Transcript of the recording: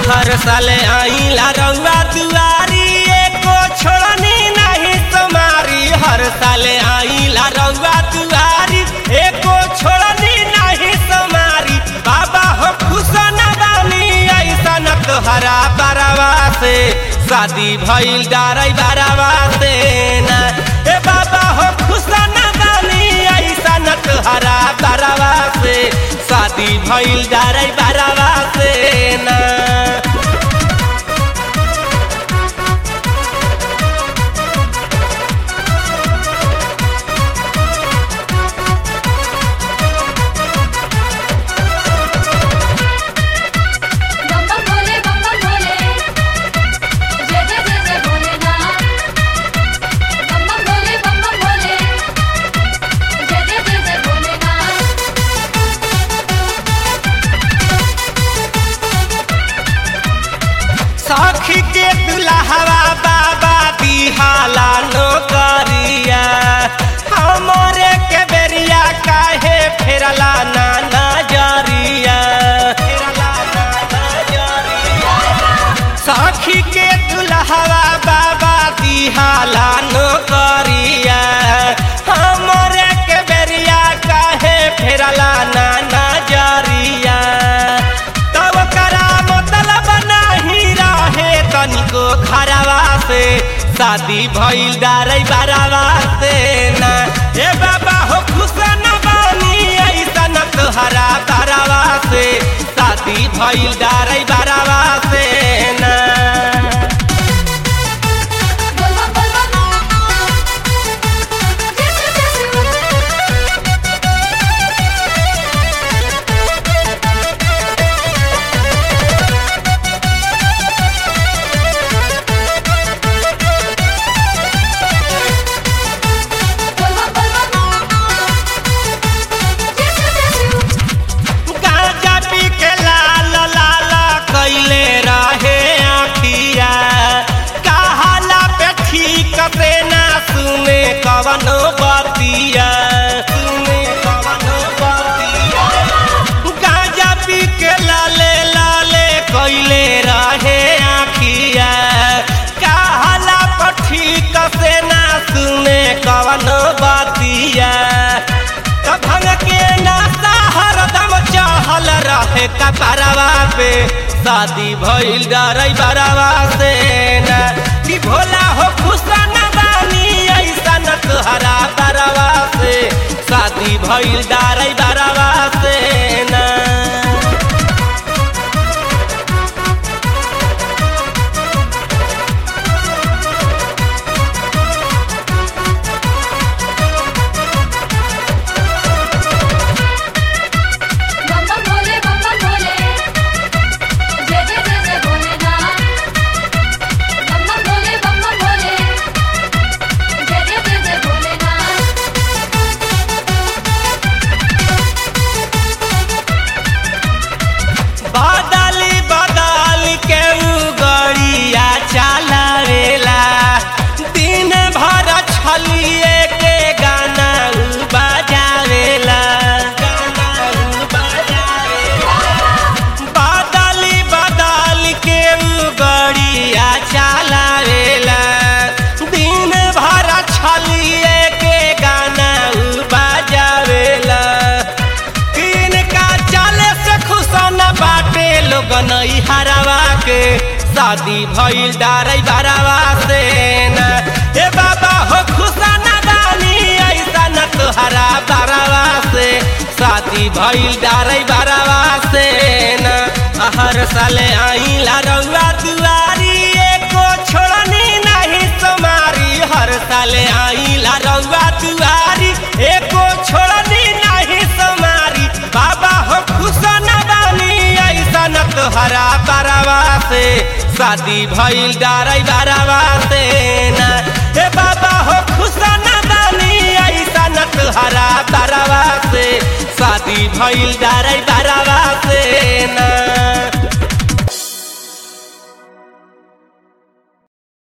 हर साले आइला रउआ दुआरी एको छोड़नी नहीं तुम्हारी हर साले आइला रउआ दुआरी एको छोड़नी नहीं तुम्हारी बाबा हो खुश न बानी ऐसा न तोहरा बरवा से शादी भइल डारै बरवा से ना ए बाबा हो खुश न बानी ऐसा न तोहरा बरवा से शादी भइल डारै बरवा से ना बम बम भोले बम बम भोले जय जय जय जय भोलेनाथ बम बम भोले बम बम भोले जय जय जय जय भोलेनाथ सखी के दुल्हवा बाबा दिहाला नौकरिया हमरे के बेरिया काहे फेरला ना नजरिया फेरला ना नजरिया सखी के दुल्हवा बाबा दिहाला नौकरिया हमरे के बेरिया काहे फेरला ना नजरिया तब करा मतलब नहीं रहे तनिको खराबा से शादी भइल डारै बराबा से ना ए बाबा हो खुश न बानी ऐसा न तोहरा बराबा से शादी भइल डारै बराबा से ना बोल बम बोल बम जय जय जय बोल बम बोल बम जय जय जय गांजा पी के लाल लाल कैले रहे आखिया कहाला पे ठीक से ना सुने कवनो बतिया सुने कवनो बतिया गांजा पी के लाले लाले कैले रहे आखिया कहाला पे ठीक से ना सुने कवनो बतिया त भंग के नाता हरदम चहल रहे कपरवा पे शादी भइल डरै बरवा से ना कि भोला हो खुश न बानी ऐसा न तोहरा बरवा से शादी भइल डरै बरवा से ना बम बम भोले बम बम भोले जय जय जय जय भोलेनाथ बम बम भोले बम बम भोले जय जय जय जय भोलेनाथ बदली बदल के उ गड़िया चलावेला दिन भर छलिए के गाना उ बजावेला गाना उ बजावेला बदली बदल के उ गड़िया चलावेला दिन भर छलिए के गाना उ बजावेला इनका चले से खुश न बाटे लोग नई हरावा के शादी भइल डारै बरावा से ना ए बाबा हो खुश न बानी ऐसा न तोहरा बरावा से शादी भइल डारै बरावा से ना हर साले आइला रउआ दुआरी एको छोड़नी नहीं तुम्हारी हर साले आइला रउआ दुआरी एको छोड़नी नहीं तुम्हारी बाबा हो खुश न बानी ऐसा न तोहरा बरवा से शादी भइल डारै बरवा से ना ए बाबा हो खुश न बानी ऐसा न तोहरा बरवा से शादी भइल डारै बरवा से ना